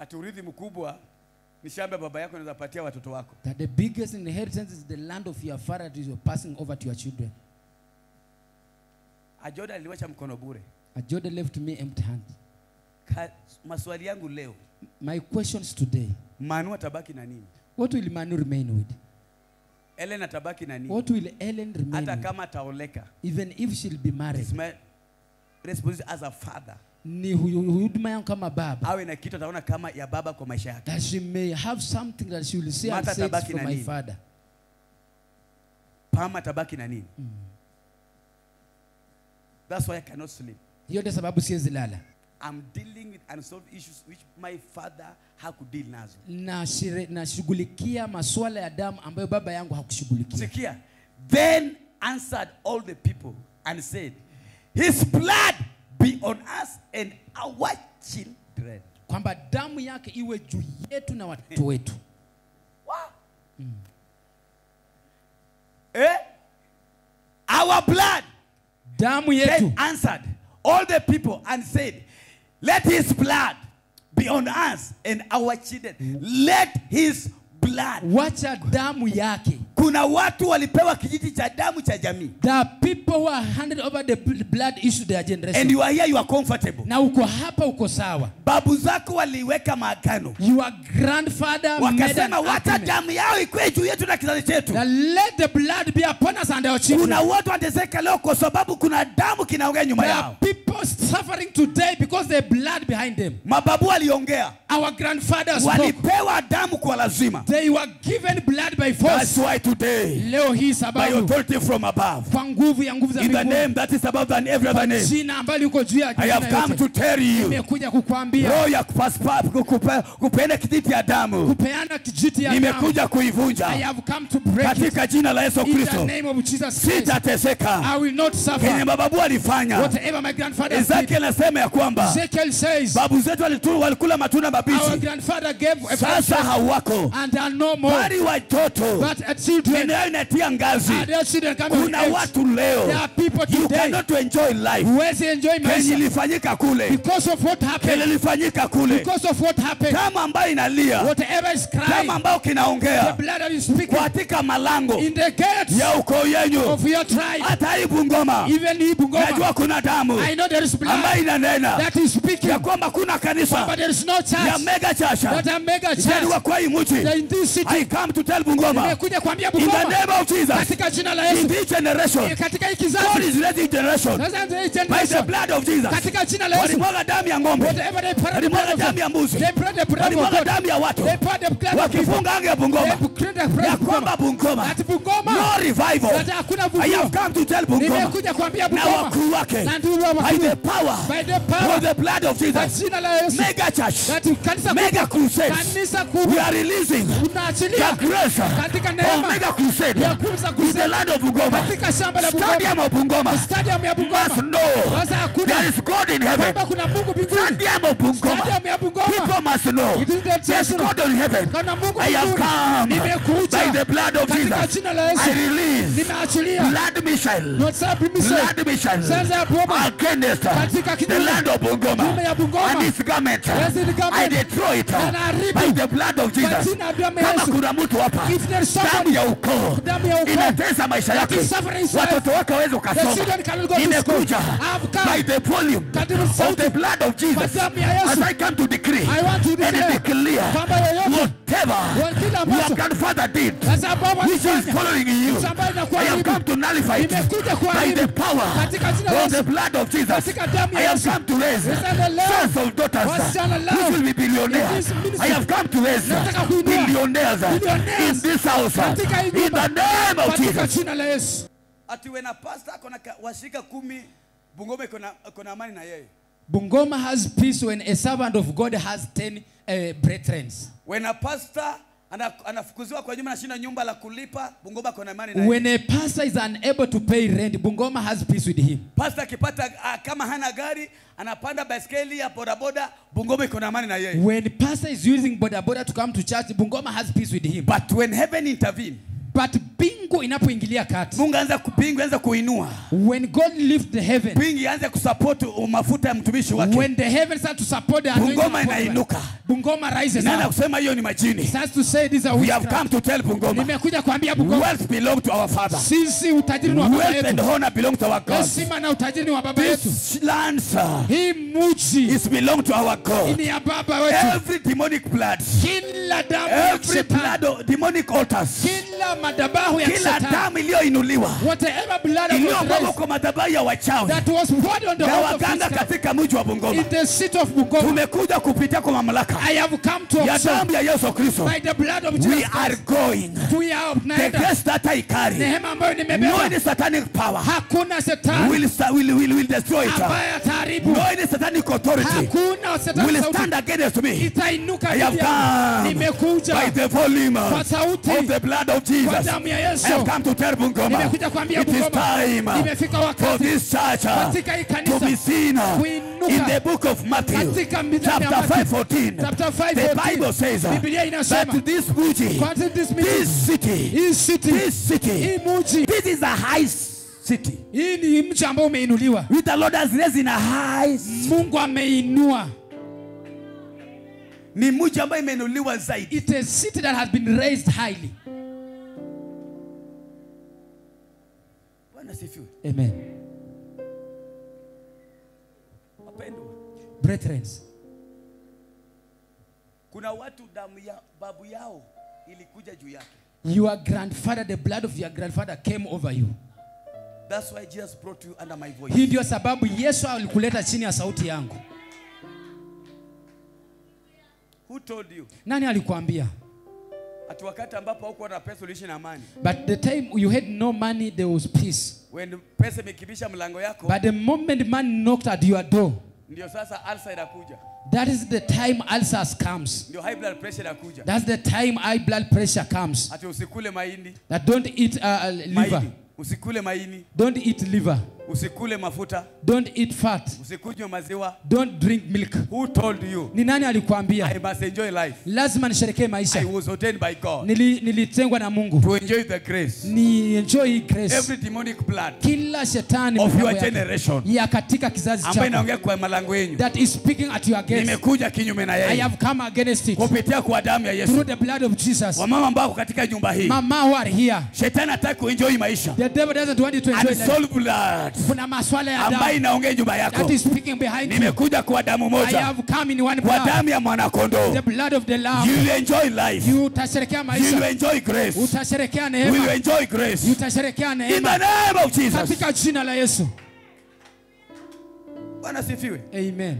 ati urithi mkubwa ni shamba ya baba yako unaweza patia watoto wako. That the biggest inheritance is the land of your father that you're passing over to your children. Ajoda aliwacha mkono bure. Ajoda left me empty hand. Ka, maswali yangu leo, My questions today Manu atabaki na nini? what will Manu remain with? Ellen atabaki na nini? What will Ellen remain Hata with? kama ataoleka. Even if she'll be married. It's my responsibility as a father. Ni hu- huduma yangu kama baba. Awe na kitu ataona kama ya baba kwa maisha yake. That she may have something that she will say and Martha say it's tabaki from na my nini? father. Pama atabaki na nini? That's why I cannot sleep. Hiyo ndio sababu siwezi lala. I'm dealing with unsolved issues which my father hakudeal nazo. Nashire- Nashughulikia masuala ya damu ambayo baba yangu hakushughulikia. Sikia. Then answered all the people and said, His blood be on us and our children. Kwamba damu yake iwe juu yetu na watoto wetu. Wow. Eh? Our blood. Damu yetu. Then answered all the people and said, Let his blood be on us and our children. Let his blood. Wacha damu yake. Kuna watu walipewa kijiti cha damu cha jamii. There are people who are handed over the bl- blood issue their generation. And you are here, you are comfortable. na uko hapa uko sawa. Babu zako waliweka maagano. Your grandfather made an Wakasema wacha agreement damu yao ikuwe juu yetu na kizazi chetu. that let the blood be upon us and our children. Kuna watu wanateseka leo kwa sababu kuna damu kinaongea nyuma There are yao. people suffering today because there's blood behind them. Mababu waliongea, Our grandfathers spoke. walipewa damu kwa lazima. They were given blood by That's force. why today, Leo hii by sababu authority from above, kwa nguvu ya nguvu za in the mbinguni, name that is above than every other kwa name, jina ambalo liko juu ya I jina have come yote, to tell you, nimekuja kukuambia roho ya kupaspa- kukupe- kupeana kijiti ya damu, kupeana kijiti ya damu. nimekuja I kuivunja have come to break it katika jina la Yesu in the Kristo. name of Jesus Christ. Sitateseka I will not kenye suffer mababu walifanya. whatever my grandfather did. Ezekiel anasema ya kwamba Ezekiel says babu zetu walitu- walikula matunda our mabichi, grandfather gave a sasa blessing hawako, and are no more. bali watoto But uh, children, eneo inatia ngazi. uh, their children coming of Kuna age. watu There leo are people you today cannot enjoy life. huwezi enjoy Kenye maisha ilifanyika kule, because of what kenye happened. ilifanyika kule, Because of what happened. damu ambayo inalia, Whatever is damu crying, ambayo the kinaongea blood that is speaking katika malango in the gates ya ukoo yenyu, of your tribe, hata hii Bungoma, even in Bungoma, najua kuna damu I know there is ambayo blood inanena that is speaking, ya kwamba kuna kanisa but there is no ya church mega chasha that a mega ijaliwa church kwa hii mji. in this city. I come to tell Bungoma Nimekuja kuambia in the Bungoma name of Jesus katika jina la in Yesu, this generation katika hii God kizazi, is raising generation sasa ndio hii by the generation, blood of Jesus. katika jina la Yesu, Walimwaga damu ya ng'ombe, whatever they pour the walimwaga blood of damu ya mbuzi, they pour the blood of walimwaga God, damu ya watu, they pour the blood of people, wakifunga anga ya Bungoma they pour the blood ya of kwamba Bungoma, Bungoma ati Bungoma, no revival. Sasa hakuna I vuguo. have come to tell Bungoma Nimekuja kuambia na Bungoma wakuu wake na ndugu wa by wakuu the power by the power of the blood of kwa Jesus. jina la Yesu, Mega church, kati kanisa mega kubwa, crusades. kanisa We kubwa are releasing the unaachilia grace katika of neema mega crusade ya kuuza in the kusema land of Bungoma. katika shamba la Bungoma, Stadium of Bungoma stadium ya must Bungoma. know Sasa hakuna there is God in heaven. kwamba kuna Mungu mbinguni, Stadium of Bungoma. stadium ya Bungoma, People must know It is the there's national. God in heaven. kana Mungu I have mbinguni. come Nimekuja by the blood of katika Jesus. jina la Yesu, I release nimeachilia blood mission, WhatsApp message blood mission sasa ya Bungoma against Katika the kinyume. land of Kinyume ya Bungoma Bungoma. and its garment. Yes, its garment. I destroy it Na naharibu. by the blood of kwa Jesus. jina la damu ya Kama Yesu. kuna mtu hapa If there is damu somebody, ya ukoo damu ya ukoo inatesa maisha that yake, is suffering his life, watoto wake waweze the ukasoma. children cannot go to school. Nimekuja I have come by the volume Katika of sauti the blood of Jesus kwa damu ya Yesu. as I come to decree I want to and declare declare kwamba yoyote whatever wa kila your ambacho grandfather did sasa baba which is alifanya following you. ambayo I inakuwa have haribu come to nullify it Nimekuja by kuharibu the power katika jina la of the Yesu. blood of Jesus. Katika damu ya I have Yesu. come to raise Niseme leo, sons of daughters wasichana leo, which will be in billionaires. this ministry, I have come to raise nataka kuinua billionaires billionaires in this house katika hii in the nyumba, name of katika Jesus. jina la Yesu. Ati wena pastor akona washirika kumi Bungoma iko na iko na amani na yeye. Bungoma has peace when a servant of God has 10 uh, brethren. Wena pastor ana- anafukuziwa kwa nyumba anashinda nyumba la kulipa Bungoma iko na amani na yeye. When a pastor is unable to pay rent, Bungoma has peace with him. Pastor akipata ah, kama hana gari anapanda baiskeli ya bodaboda Bungoma iko na amani na yeye. When pastor is using boda boda to come to church, Bungoma has peace with him. But when heaven intervene, But mbingu inapoingilia kati mungu anza kupingu anza kuinua when god lift the heaven pingi anze kusupport mafuta ya mtumishi wake when the heavens start to support the anointing Bungoma upon them, inainuka. bungoma rises nana up kusema hiyo ni majini starts to say these are we have witchcraft. come to tell bungoma nimekuja kuambia bungoma wealth belong to our father sisi utajiri ni wa baba wealth and yetu honor belong to our god heshima na utajiri ni wa baba yetu this land sir, hii muji is belong to our god ni ya baba wetu every demonic blood kila damu ya every shetani blood of demonic altars kila madhabahu ya kila shetani damu iliyoinuliwa whatever blood that was iliyomwagwa raised kwa madhabahu ya wachawi that was poured on the na altar of waganga witchcraft katika mji wa Bungoma. in the seat of Bungoma Tumekuja kupitia kwa mamlaka I have come to ya observe damu ya Yesu Kristo. by the blood of We Jesus are Christ going. we are The tunaenda grace that I carry, neema ambayo no nimebeba any satanic power hakuna shetani will, sa- will, will, will destroy it. ambaye ataharibu No any satanic authority hakuna shetani will sauti stand against me itainuka I have dhidi yangu. come nimekuja by the volume kwa of sauti the blood of kwa Jesus. damu ya I have Yesu come to tell Bungoma nimekuja kuambia it is Bungoma time imefika for wakati this church katika hii to be kanisa seen kuinuka in the book of Matthew, katika Biblia ya chapter Matthew, 5, 14. chapter 5 The 14. Bible says Biblia inasema that this muji, Kwa this meeting, this city, hii city this city, hii muji this is a high city. hii ni mji ambao umeinuliwa With the Lord has raised in a high city. Mungu ameinua Ni mji ambayo imeinuliwa zaidi. it's a city that has been raised highly Bwana sifiwe. amen Wapendwa, brethren kuna watu damu ya babu yao ilikuja juu yake. your grandfather the blood of your grandfather came over you That's why Jesus brought you under my voice. hii ndio sababu Yesu alikuleta chini ya sauti yangu Who told you? nani alikuambia Ati wakati ambapo haukuwa na pesa uliishi na amani. but the time you had no money there was peace When pesa imekibisha mlango yako, but the moment man knocked at your door ndio sasa ulcer inakuja. that is the time ulcers comes Ndio high blood pressure inakuja. that's the time high blood pressure comes Ati usikule mahindi, that don't eat uh, liver mahindi. Usikule mahindi, don't eat liver usikule mafuta, don't eat fat usikunywe maziwa. don't drink milk Who told you? ni nani alikuambia I must enjoy life. lazima nisherekee I maisha was ordained by God Nili, nilitengwa na mungu to enjoy the grace. ni enjoy hii grace Every demonic blood kila shetani of mipango your yake generation ya katika kizazi ambayo chako inaongea kwa malango yenu, that is speaking at your gates nimekuja kinyume na I yeye have come against it kupitia kwa damu ya through Yesu. the blood of Jesus Wamama ambao wako katika nyumba hii, mama who are here shetani hataki kuenjoy maisha. the devil doesn't want you to enjoy life Unsolved blood kuna maswala ya ambayo damu inaongea nyumba yako, that is speaking behind you nimekuja kwa damu I moja, have come in one kwa blood damu ya mwanakondoo. the blood of the lamb You will enjoy life. you utasherekea You will maisha enjoy grace. utasherekea We will neema enjoy grace. utasherekea In the neema name of Jesus. katika jina la Yesu Bwana sifiwe. amen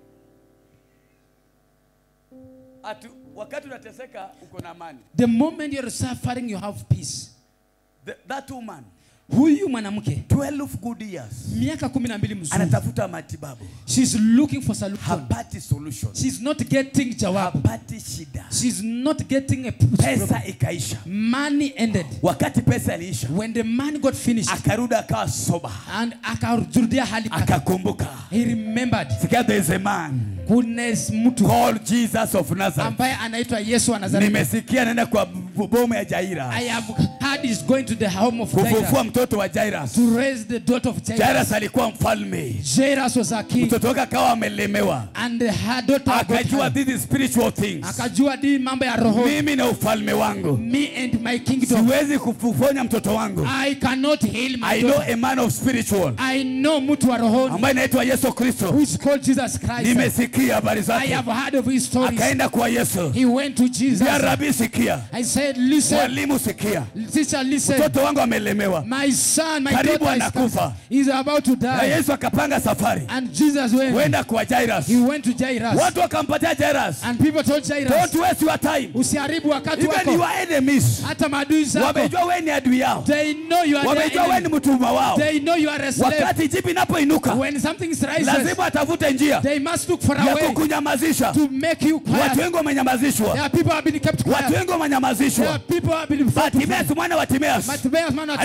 Atu, wakati unateseka uko na amani. the moment you're suffering you have peace The, that woman huyu mwanamke 12 good years miaka kumi na mbili mzuri anatafuta matibabu, she's looking for solution hapati solution, she's not getting jawabu hapati shida, she's not getting a problem. pesa ikaisha. money ended Wakati pesa iliisha, when the man got finished akarudi akawa soba, and akarudia hali pake. akakumbuka. he remembered Sikia, there is a man goodness mtu called Jesus of Nazareth. ambaye anaitwa Yesu wa Nazareti Nimesikia naenda kwa bomu ya Jaira I have heard he's going to the home of kufufua Jairus mtoto wa Jairus. to raise the daughter of Jairus. Jairus alikuwa mfalme, Jairus was a king mtoto wake akawa amelemewa, and her daughter got akajua her. this is spiritual things. akajua di mambo ya roho Mimi na ufalme wangu me and my kingdom siwezi kufufonya mtoto wangu. I cannot heal my I know daughter a man of spiritual I know mtu wa rohoni ambaye anaitwa Yesu Kristo. who is called Jesus Christ Nimesikia habari I zake. have heard of his stories Akaenda kwa Yesu. he went to Jesus Ya Rabi, sikia. I said listen Mwalimu, sikia. teacher listen Mtoto wangu amelemewa. my son my Karibu daughter is, anakufa. is about to Na die Yesu akapanga safari and Jesus went kwenda kwa Jairus. he went to Jairus Watu wakampatia Jairus. and people told Jairus Don't waste your time. usiharibu wakati Even wako your enemies hata maadui zako wamejua wewe ni adui yao, they know you are their wamejua wewe ni enemy. mtumwa wao. they know you are a slave Wakati jibu inapoinuka, when something rises lazima atafute njia they must look for a ya way kukunyamazisha. to make you Watu quiet wengi wamenyamazishwa, there are people who have been kept watu quiet wengi there are wamenyamazishwa. people who have been Bartimeus mwana wa Timeas Bartimaeus man of aliposikia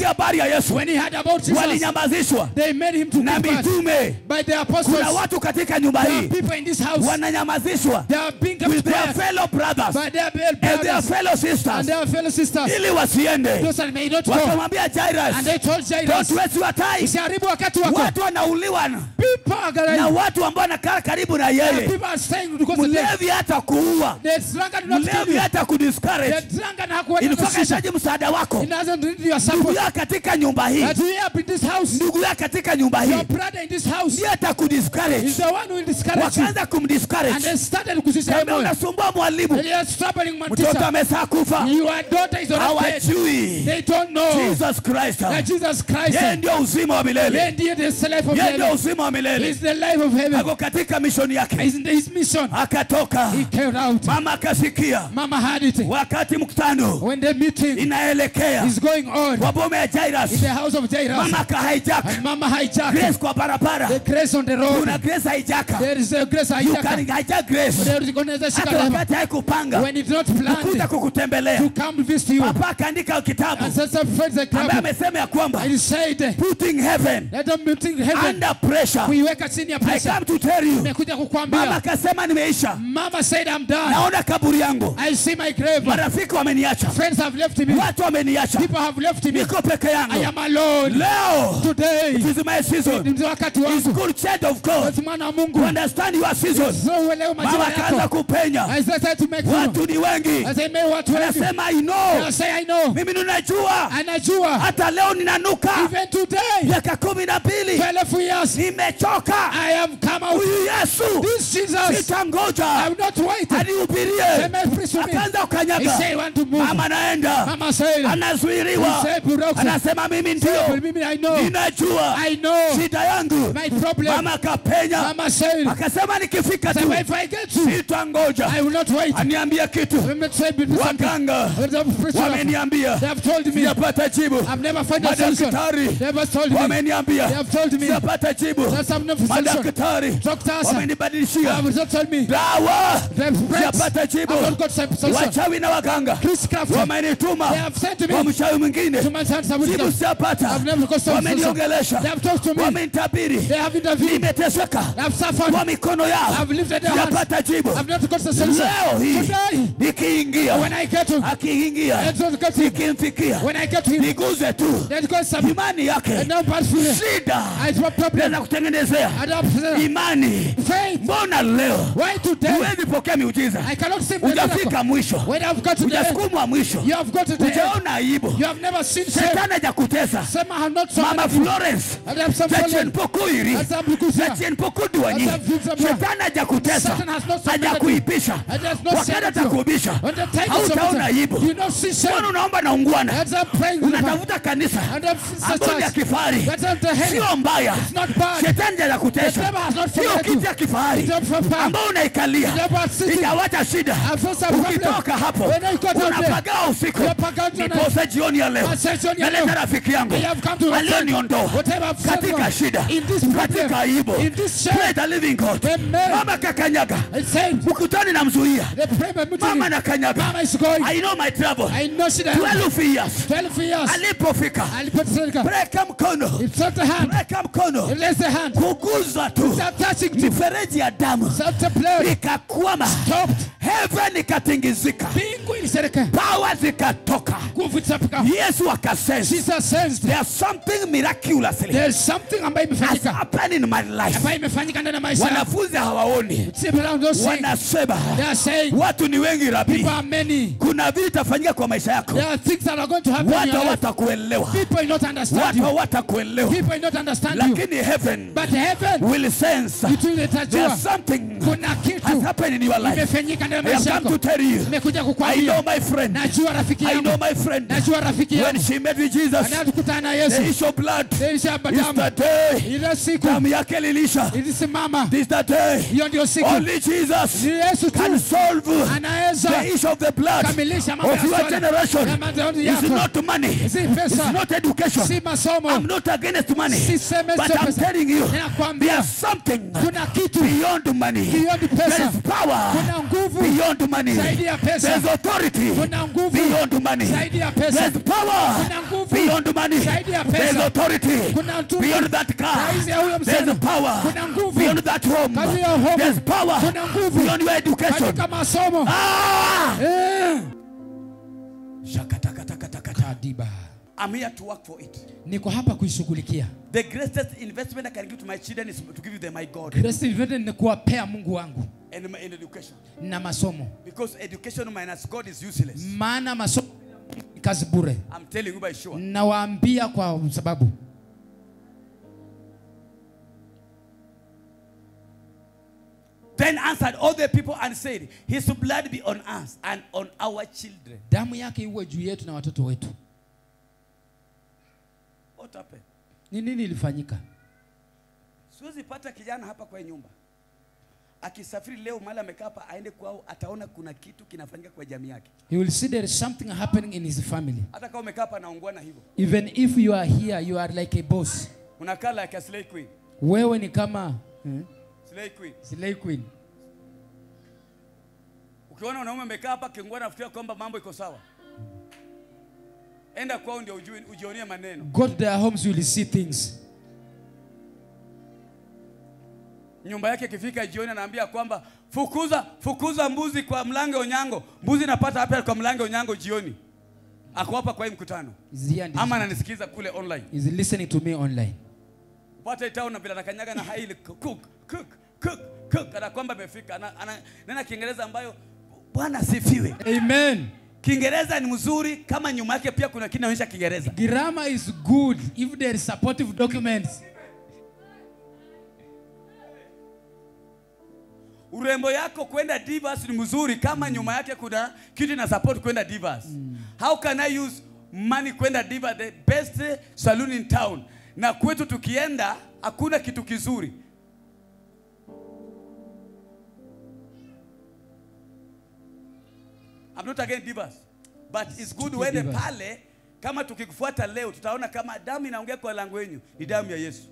waliposikia habari ya yesu when he heard about Jesus, walinyamazishwa they made him to na keep us mitume by the kuna apostles. watu katika nyumba There are hii people in this house. wananyamazishwa They are being kept with their quiet fellow brothers by their male and their brothers fellow and sisters their fellow sisters. ili wasiende Those that may not go. wakamwambia And Jairus they told Jairus, don't waste your time usiharibu wakati wako. watu wanauliwa na- People are na gonna watu ambao wanakaa karibu na And yeye people are saying because of them. mlevi hata kuua The drunkard will not kill mlevi you. hata The kudiscourage drunkard hakuwa na ilikuwa shida. kahitaji msaada wako He doesn't need your ndugu support. yako katika nyumba hii That we up in this house. ndugu yako katika nyumba Your hii brother in this house ndiye hata is kudiscourage the one who will discourage you. wakaanza And kumdiscourage they started kusisema kama moyo. unasumbua mwalimu And you are troubling my mtoto teacher. amesaa kufa Your daughter is already dead. hawajui They don't know Jesus Christ that Jesus Christ yeye ndio uzima wa yeye milele ndiye the life of yeye ndio heaven. uzima wa He milele is the life of heaven. ako katika mishoni yake He's in his mission. akatoka He came out. mama akasikia Mama had it. wakati mkutano When the meeting inaelekea is going on kwa boma ya in the Jairus house of Jairus, mama akahijack and Mama hijacked grace kwa barabara the grace on the road. kuna grace haijaka There is a grace you can hijacker. hijack grace There is going to hata shika wakati haikupanga when it's not kukuja planned kukutembelea to come visit you. papa akaandika kitabu And such a friend that ambaye come amesema ya kwamba and he said, putting heaven let them meeting heaven. under pressure Kuiweka chini ya I pressure. come to tell you Nimekuja mama kukwambia. akasema nimeisha Mama said, I'm done. naona kaburi yangu I see my grave. marafiki wameniacha Friends have left me. watu wameniacha People have left me. niko peke I yangu am alone. leo Today it is my season ni wakati it's wangu. good child of God Basi mwana wa to Mungu. understand your season So uelewe mama majira akaanza yako. kupenya I started to make through. watu ni wengi I say, "May watu wengi." anasema I know I say, I know. mimi ninajua Anajua. hata leo ninanuka Even today, miaka kumi na mbili 12 years, nimechoka I have come out. huyu Yesu This Jesus, I sitangoja will not wait. anihubirie Say, "May preach to me." akaanza He ukanyaga say, want to move. mama naenda Mama said, anazuiriwa He said, "Broken." anasema mimi ndio But mimi, I know. ninajua I know. shida yangu My problem. mama akapenya Mama said, akasema nikifika say, tu if I get to, sitangoja I will not wait. aniambia kitu Let me say, be something. waganga They have preached enough. wameniambia They have told me. sijapata jibu I've never found a solution. madaktari They have told me. wameniambia They have told me. sijapata jibu That's I've never solution. madaktari Doctors wamenibadilishia have not told me. dawa They have prayed. sijapata jibu I've not got some solution. wachawi na waganga Priestcraft. wamenituma They have sent to kwa me. mchawi mwingine To my sons, I will jibu go. sijapata I've never got some solution. wameniongelesha They have talked to me. wamenitabiri They have intervened. nimeteseka They have suffered. kwa mikono yao I've lifted their hands. sijapata jibu I've not got the solution. leo hii Today, nikiingia when I get to, akiingia I don't get to, nikimfikia when I get to him, niguze tu there's got some, imani yake and no bad feeling. shida I have problem. naweza kutengenezea I don't imani faith. mbona leo Why today? huwezi pokea miujiza I cannot see the miracle. hujafika mwisho When I've got to the end, hujasukumwa mwisho you have got to the end. hujaona aibu You have never seen shame. shetani hajakutesa Some have not mama suffered. florence And have some zacien fallen. pokuiri And some kukusia. zacien pokuduanyi And some future shetani hajakutesa Satan has not submitted hajakuipisha And has not wakati said to you. atakuibisha When the time is hautaona submitted, aibu you not see shame. mbona unaomba na ungwana And some praying to the Father. unatafuta kanisa And some ambao ni ya church. kifahari That's not the head. sio mbaya It's not bad. shetani The hajakutesa devil has not sio forgotten kiti ya kifahari It's not from power. ambao unaikalia The devil has sitting. itawacha shida And for some problem. ukitoka hapo When I got out there, unapagaa usiku unapagaa tonight. niposa jioni ya leo I said, John, you naleta know, rafiki yangu I have come to alioniondoa Whatever I've said katika wrong. shida In this problem, katika aibu in this shame, Praise the living God Amen. mama kakanyaga I said, ukutani namzuia the prayer meeting. mama nakanyaga Mama is going. I know my trouble I know she doesn't. 12 years 12 years. alipofika Alipoteleka. breka mkono It's not the hand. breka mkono It lays the hand. kuguza tu Start touching to. mifereji ya damu Start to play. ikakwama Stopped. heaven ikatingizika Bingu ilisereka. pawa zikatoka Nguvu zitapika. yesu akasense Jesus sensed. there's something miraculously There's something ambayo has imefanyika. happened in my life Ambayo imefanyika ndani ya maisha. yangu. wanafunzi hawaoni People are not saying. wanasema They are saying. watu ni wengi rabi People are many. kuna vitu itafanyika kwa maisha yako There are things that are going to happen in watu your life. hawatakuelewa People will not understand watu you. hawatakuelewa People will not understand you. lakini heaven But heaven, will sense vitu vitajua. there's something Kuna has kitu happened in your life imefanyika ndani I ya have maisha come to yako. tell you Nimekuja I know kukwambia. my friend Najua rafiki I know yangu. my friend Najua rafiki when yangu. she met with Jesus Anayekutana na the Yesu. issue of blood Ilishapa is damu. the day Ile siku damu yake lilisha ilisimama. this is the day Hiyo ndio siku. only Jesus Ni Yesu can tu solve anaweza the issue of the blood kamilisha mambo of ya your swala. generation Ya madhehebu it's yako. not money Si it's pesa. not education Si masomo. I'm not against money Siseme but sio I'm pesa. telling you Ninakwambia there's something kuna kitu beyond money Beyond pesa. there is power kuna nguvu beyond money zaidi ya pesa. there's authority Kuna nguvu beyond money zaidi ya pesa. there's power Kuna nguvu nguvu beyond money. zaidi ya There's pesa. authority Kuna utu- beyond that car. Zaidi ya huyo There's msichana. power Kuna nguvu. beyond that home. Kazi ya home. There's power Kuna nguvu. beyond your education. katika masomo Ah! Eh. Shakatakatakataka. Kadiba. I'm here to work for it. niko hapa kuishughulikia The greatest investment I can give to my children is to give them my God Greatest investment ni kuwapea mungu wangu and my in education. na masomo Because education minus God is useless. maana masomo ni kazi bure I'm telling you by sure. nawaambia kwa sababu Then answered all the people and said, His blood be on us and on our children. damu yake iwe juu yetu na watoto wetu What happened? ni nini ilifanyika Siwezi pata kijana hapa kwa hii nyumba akisafiri leo mahali amekaa hapa aende kwao, ataona kuna kitu kinafanyika kwa jamii yake, he will see there is something happening in his family hata kama umekaa hapa naungwana hivyo, even if you are here you are like a boss unakaa like a slay queen. wewe ni kama hmm? Slay queen. slay queen Ukiona wanaume amekaa hapa kiungwana, nafikiria kwamba mambo iko sawa, enda kwao ndio ujue, ujionie maneno. go to their homes you will see things Nyumba yake ikifika jioni, anaambia kwamba fukuza fukuza mbuzi kwa mlango onyango. Mbuzi napata hapa kwa mlango onyango jioni, ako hapa kwa hii mkutano, is here and ama is, ananisikiza kule online. is listening to me online Pata itao na bila anakanyaga na haili cook cook cook cook, kana kwamba amefika. Ana, ana, nena Kiingereza ambayo Bwana sifiwe. amen Kiingereza ni mzuri kama nyuma yake pia kuna kitu inaonyesha Kiingereza. grammar is good if there is supportive documents Urembo yako kwenda Divas ni mzuri kama nyuma yake kuna kitu ina support kwenda Divas. How can I use money kwenda Divas, the best saloon in town? Na kwetu tukienda hakuna kitu kizuri. I'm not against Divas, but it's good Tuki uende Divas. pale. Kama tukikufuata leo, tutaona kama damu inaongea kwa lango yenu ni damu ya Yesu.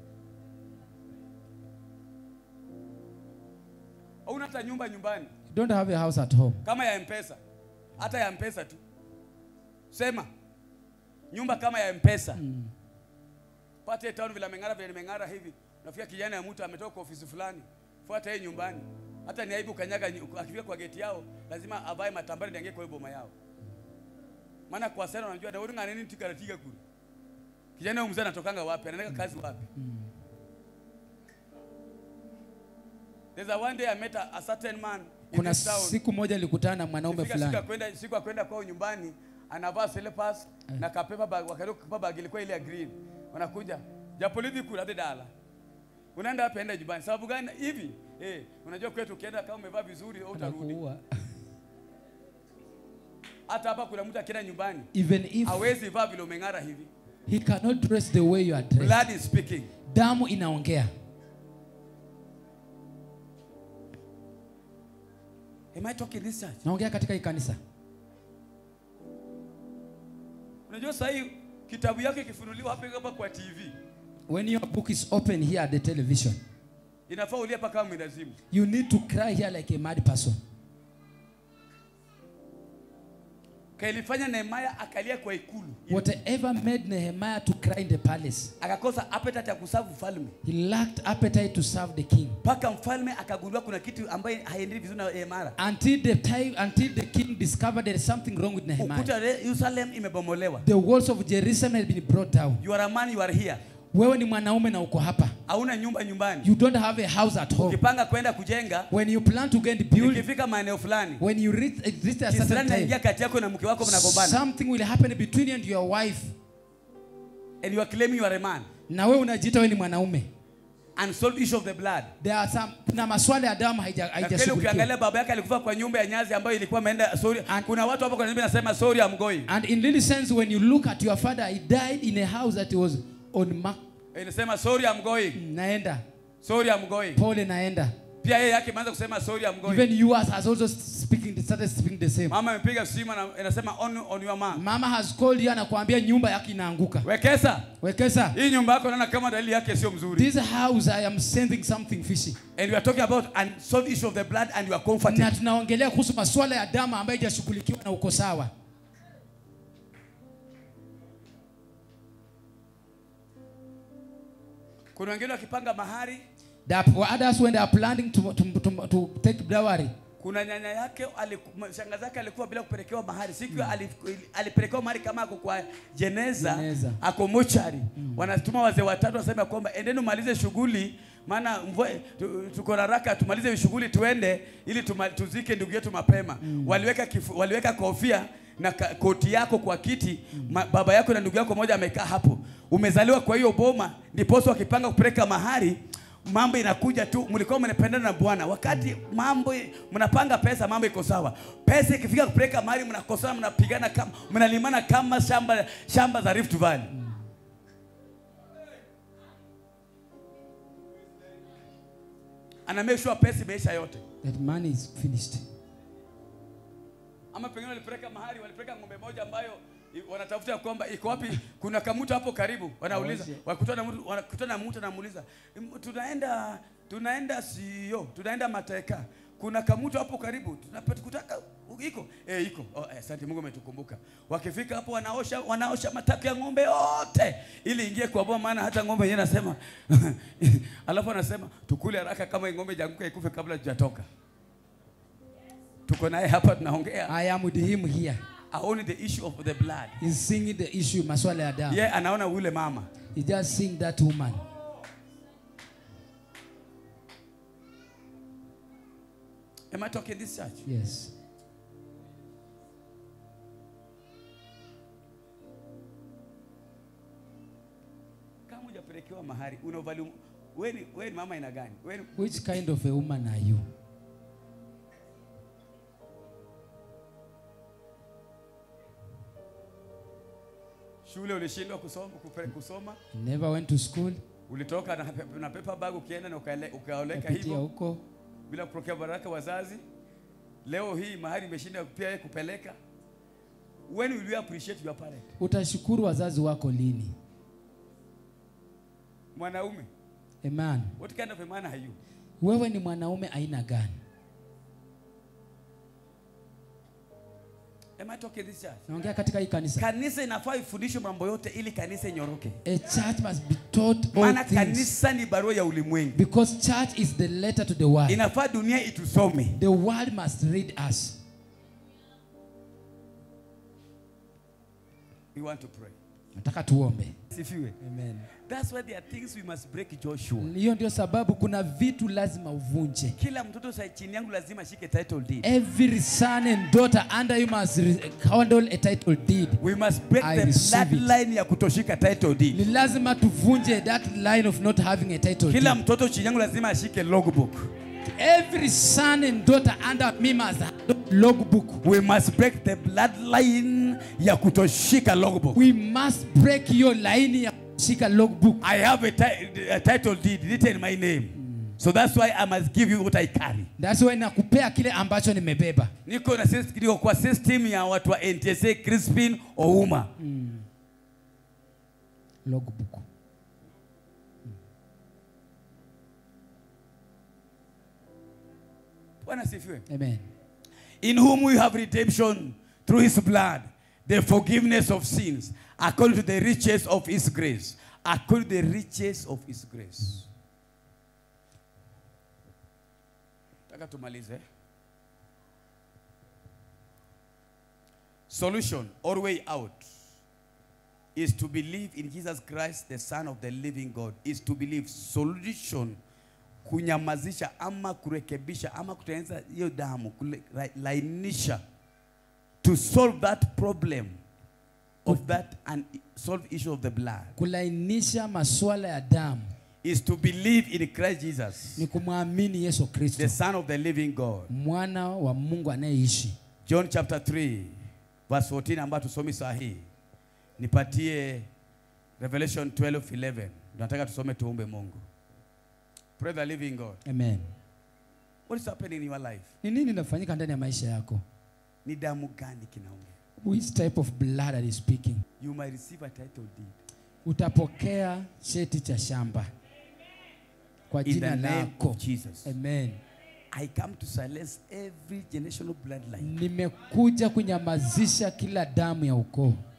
Hauna hata nyumba nyumbani you don't have a house at home kama ya mpesa hata ya mpesa tu sema nyumba kama ya mpesa mm. pate town vile meng'ara vile meng'ara hivi nafikia kijana ya mtu ametoka kwa ofisi fulani fuata yeye nyumbani hata ni aibu kanyaga nyu- akifika kwa geti yao lazima avae matambari ndiangie kwa hiyo boma yao maana kwa sana unajua daudi ngana nini tikaratiga kule kijana huyo mzee anatokanga wapi anaenda kazi wapi There's a one day I met a, a certain man in kuna this town. siku moja nilikutana na mwanaume Ikifika siku ya fulani kwenda siku ya kwenda kwao nyumbani anavaa slippers na kapepa bag wakati kapepa bag ilikuwa ile ya green wanakuja japolithi kula hadi dala unaenda hapa enda nyumbani sababu gani hivi eh unajua kwetu ukienda kama umevaa vizuri au utarudi Anakuua. hata hapa kuna mtu akienda nyumbani even if hawezi vaa vile umeng'ara hivi he cannot dress the way you are dressed blood is speaking damu inaongea am i talking this church naongea katika hii kanisa unajua sasa hii kitabu yake kifunuliwa hapa hapa kwa TV when your book is open here at the television inafaa ulie hapa kama mwendazimu you need to cry here like a mad person kailifanya Nehemia akalia kwa ikulu whatever made nehemiah to cry in the palace akakosa appetite ya kusavu mfalme he lacked appetite to serve the king mpaka mfalme akagundua kuna kitu ambaye haendelei vizuri na Nehemia. until the time until the king discovered there is something wrong with nehemiah Ukuta wa Yerusalem imebomolewa. the walls of jerusalem had been brought down You are a man, you are here. wewe ni mwanaume na uko hapa Hauna nyumba nyumbani. you don't have a house at home Ukipanga kwenda kujenga, when you plan to get build ikifika maeneo fulani, when you reach, reach a certain kisirani naingia time kati yako na mke wako mnagombana. something will happen between you and your wife And you are claiming you are a man. na wewe unajiita wewe ni mwanaume Unsolved issue of the blood. there are some kuna maswala ya damu haija- Na kweli haijashughulikiwa ukiangalia baba yake alikufa kwa nyumba ya nyazi ambayo ilikuwa ameenda sorry. And- Kuna watu hapo kwa nyumba nasema sorry I'm going. and in really sense when you look at your father he died in a house that was on mark Inasema sorry I'm going. naenda Sorry I'm going. pole naenda Pia yeye yake imeanza kusema sorry I'm going. even you has also speaking started speaking the same Mama amepiga simu na inasema on on your man. mama has called you anakuambia nyumba yake inaanguka Wekesa. wekesa Hii nyumba yako naona kama dalili yake sio mzuri. this house i am sending something fishy And we are talking about unsolved issue of the blood and you are comforted. na tunaongelea kuhusu maswala ya damu ambayo haijashughulikiwa na uko sawa kuna wengine wakipanga mahari There are others when they are planning to, to, to, to take dowry. kuna nyanya yake aliku- shangazi yake alikuwa bila kupelekewa mahari siku mm. alipelekewa mahari kama ako kwa jeneza, Jeneza. ako mochari wanatuma wazee watatu wasema kwamba endeni umalize shughuli maana mvua tu- tuko na haraka tumalize shughuli tuende ili tuma, tuzike ndugu yetu mapema waliweka kifu, waliweka kofia na ka, koti yako kwa kiti ma, baba yako na ndugu yako moja amekaa hapo umezaliwa kwa hiyo boma ndiposa wakipanga kupeleka mahari mambo inakuja tu, mlikuwa mnapendana na Bwana. Wakati mambo mnapanga pesa, mambo iko sawa. Pesa ikifika kupeleka mahali, mnakosana, mnapigana kama mnalimana kama shamba shamba za Rift Valley. Ana make sure pesa imeisha yote, That money is finished. ama pengine walipeleka mahali, walipeleka ng'ombe moja ambayo i- wanatafuta kwamba iko wapi, kuna kamutu hapo karibu, wanauliza Wazi. wakutana na mtu, wanakutana na mtu anamuuliza, "M- tunaenda tunaenda sio, tunaenda mateka, kuna kamutu hapo karibu, tunapata kutaka iko eh, iko oh, eh, asante Mungu umetukumbuka. Wakifika hapo wanaosha wanaosha matako ya ng'ombe yote ili ingie kwa boma, maana hata ng'ombe yenyewe anasema alafu anasema tukule haraka kama hii ng'ombe janguka ikufe kabla tujatoka. Tuko naye hapa tunaongea, I am with him here. aone the issue of the blood. He's singing the issue, maswala ya damu. Ye yeah, anaona ule mama He's just seeing that woman. Am I talking this church? Yes. Kama hujapelekewa mahari, una value wewe ni wewe ni mama aina gani? Wewe ni- Which kind of a woman are you? shule ulishindwa kusoma kupe- kusoma, Never went to school. ulitoka na, pe- na paper bag ukienda na ukaele- ukaoleka Kapitia hivyo huko. bila kupokea baraka wazazi. Leo hii mahari imeshinda pia yeye kupeleka. When will you appreciate your parent? Utashukuru wazazi wako lini? Mwanaume, A man. what kind of a man are you? Wewe ni mwanaume aina gani? Am I talking this church? Naongea katika hii kanisa. Kanisa inafaa ifundishwe mambo yote ili kanisa inyoroke. A church must be taught all Maana things. kanisa ni barua ya ulimwengu. Because church is the letter to the world. Inafaa dunia itusome. The world must read us. We want to pray. Nataka tuombe. Sifiwe. Amen. That's why there are things we must break Joshua. Hiyo ndio sababu kuna vitu lazima uvunje. Kila mtoto sa chini yangu lazima ashike title deed. Every son and daughter under you must re- handle a title deed. We must break I the receive it. bloodline ya kutoshika title deed. Ni lazima tuvunje that line of not having a title Kila deed. mtoto chini yangu lazima ashike logbook. Every son and daughter under me must handle logbook. We must break the bloodline ya kutoshika logbook. We must break hiyo laini ya kushika logbook. I have a, ti- a title deed written in my name. So that's why I must give you what I carry. That's why nakupea kile ambacho nimebeba. Niko na sys- niko kwa system ya watu wa NTSA, Crispin, Ouma. Logbook. Bwana sifiwe. Amen. in whom we have redemption through his blood, the forgiveness of sins, according to the riches of his grace. According to the riches of his grace. Taka tumalize. Solution or way out is to believe in Jesus Christ, the Son of the living God. Is to believe. Solution kunyamazisha ama kurekebisha ama kutengeneza hiyo damu kulainisha to solve that problem of that unsolved issue of the blood Kulainisha masuala ya damu is to believe in Christ Jesus ni kumwamini Yesu Kristo, the son of the living God mwana wa Mungu anayeishi. John chapter 3 verse 14 ambayo tusomi saa hii nipatie Revelation 12:11 tunataka tusome tuombe Mungu pray the living God Amen. what is happening in your life Ni nini inafanyika ndani ya maisha yako? ni damu gani kinaongea Which type of blood are you speaking? you might receive a title deed Utapokea cheti cha shamba kwa in the jina name lako. of Jesus Amen. I come to silence every generational bloodline Nimekuja kunyamazisha kila damu ya ukoo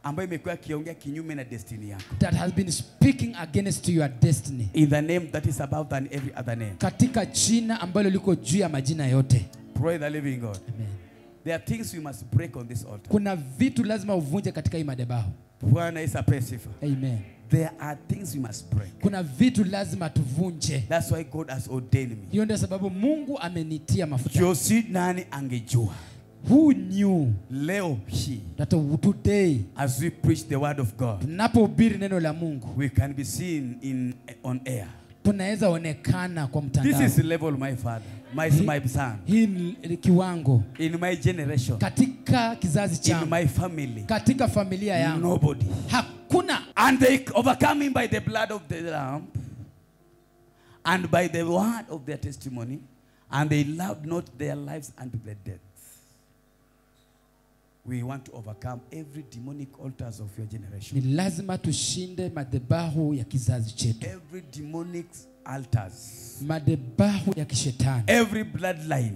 ambayo imekuwa ikiongea kinyume na destiny yako that has been speaking against your destiny in the name that is above than every other name katika jina ambalo liko juu ya majina yote pray the living god Amen. there are things we must break on this altar kuna vitu lazima uvunje katika hii madhabahu bwana yesu apewe sifa amen there are things we must break kuna vitu lazima tuvunje that's why god has ordained me hiyo ndio sababu mungu amenitia mafuta josi nani angejua who knew leo hii that today as we preach the word of god tunapohubiri neno la mungu we can be seen in on air tunaweza onekana kwa this mtandao is the level my father my, my son hii ni kiwango in my generation katika kizazi in changu my family katika familia yangu nobody hakuna and they overcome him by the blood of the lamb and by the word of their testimony and they loved not their lives unto the death we want to overcome every demonic altars of your generation ni lazima tushinde madhabahu ya kizazi chetu every demonic altars madhabahu ya kishetani every bloodline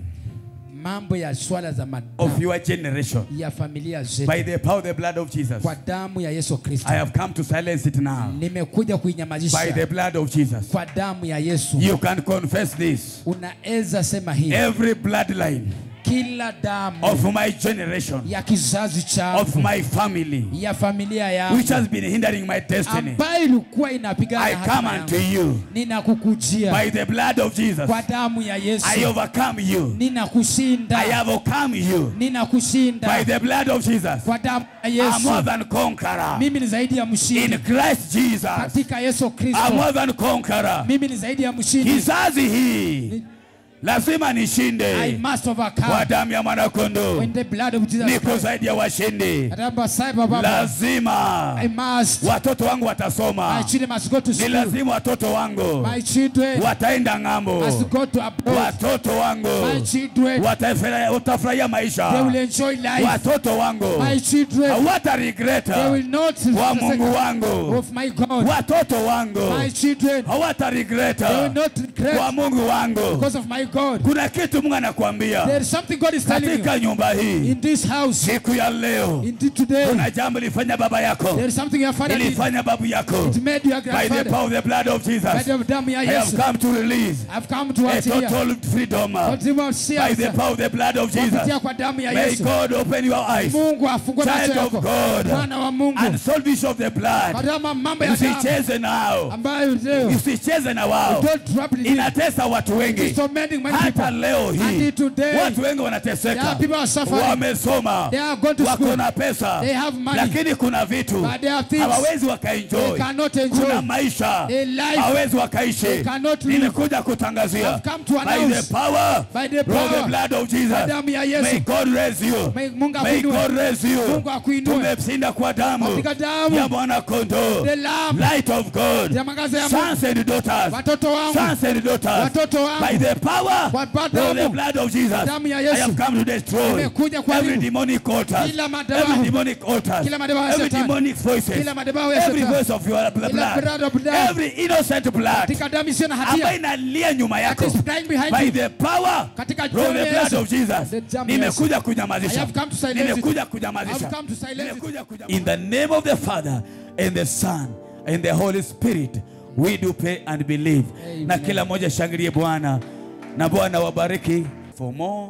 mambo ya swala za of madamu your generation ya familia zetu by the power of the blood of Jesus kwa damu ya yesu kristo I have come to silence it now nimekuja by the kuinyamazisha blood of Jesus kwa damu ya yesu you can confess this unaweza sema hii every bloodline kila damu of my generation ya kizazi of changu my family ya familia which yangu has been hindering my destiny ambayo ilikuwa I inapigana come hatima unto yangu you ninakukujia by the blood of Jesus kwa damu ya yesu I overcome you I ninakushinda have overcome you by ninakushinda the blood of Jesus kwa damu ya I'm more yesu than conqueror mimi ni zaidi ya in mshindi Christ Jesus katika yesu I'm kristo more than conqueror mimi ni zaidi ya mshindi kizazi hii lazima I nishinde must kwa overcome damu ya mwanakondoo when the blood of Jesus niko Christ. zaidi ya washindi Atamba saiba baba. lazima I must. watoto wangu My watasoma children must go to ni school. lazima watoto wangu My children wataenda ng'ambo must go to abroad. watoto wangu My children watafurahia watafurahia they maisha will enjoy life. watoto wangu My children hawata regret they will not wa Mungu wangu of my God. watoto wangu My children hawata regret they will not wa regret Mungu wangu because of my God. kuna kitu Mungu anakuambia There is something God is telling you katika nyumba hii in this house. siku ya leo Indeed today kuna jambo lilifanya baba yako there is something your father did. ilifanya babu yako It made your by the grandfather. power of the blood of By Jesus the damu ya I have Yesu. come to release I've come to a us here. total freedom Kwa by sababu the power of the blood of kupitia Jesus kwa damu ya may Yesu. God open your eyes Mungu afungue macho child of yako. God Mwana wa Mungu. and solve issue of the blood Kama mambo ya damu usicheze nao ambayo leo usicheze na wao don't trouble you. inatesa watu wengi So many many hata people. leo hii Until today, watu wengi there wanateseka are people are suffering. wamesoma They are going to wako school. na pesa They have money. lakini kuna vitu But there are things hawawezi they wakaenjoy cannot enjoy. kuna maisha A life hawawezi wakaishi they cannot live. nimekuja kutangazia I've come to by announce the power by the of the power blood of Jesus kwa damu ya Yesu. may God raise you May Mungu may akuinue. God raise you Mungu akuinue. tumeshinda kwa damu Katika damu ya mwana kondoo the lamb light of God ya mwangaza ya Mungu. sons and daughters Watoto wangu sons and daughters Watoto wangu. by the power Kwa of the damu. blood of Jesus Damu ya I Yesu. have come to destroy Nimekuja kuharibu. every demonic altar Kila madhabahu. every demonic altar Kila madhabahu ya every shetani. demonic voices Kila madhabahu ya every shetani. voice of your blood blood of blood. every innocent blood katika damu isiyo na ambayo hatia inalia nyuma that yako is crying behind by you. the power Katika of damu the ya blood Yesu. of Jesus The damu ya nimekuja I kunyamazisha have come to silence it. nimekuja kunyamazisha I've come to silence it. Nimekuja kunyamazisha. in the name of the Father and the Son and the Holy Spirit we do pray and believe Amen. na kila mmoja shangilie Bwana na Bwana wabariki for more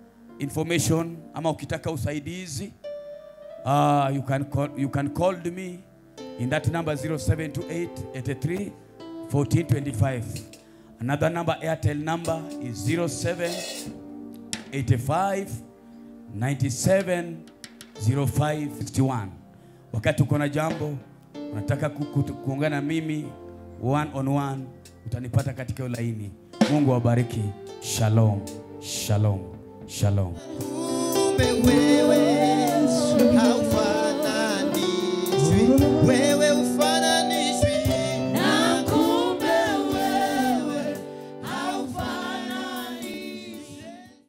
information ama ukitaka usaidizi uh, you can call, you can call me in that number 0728 83 1425 another number airtel number is 07 85 97 05 61 wakati uko na jambo unataka ku- ku- kuungana na mimi one on one utanipata katika hiyo laini mungu awabariki shalom shalom shalom Kumbe wewe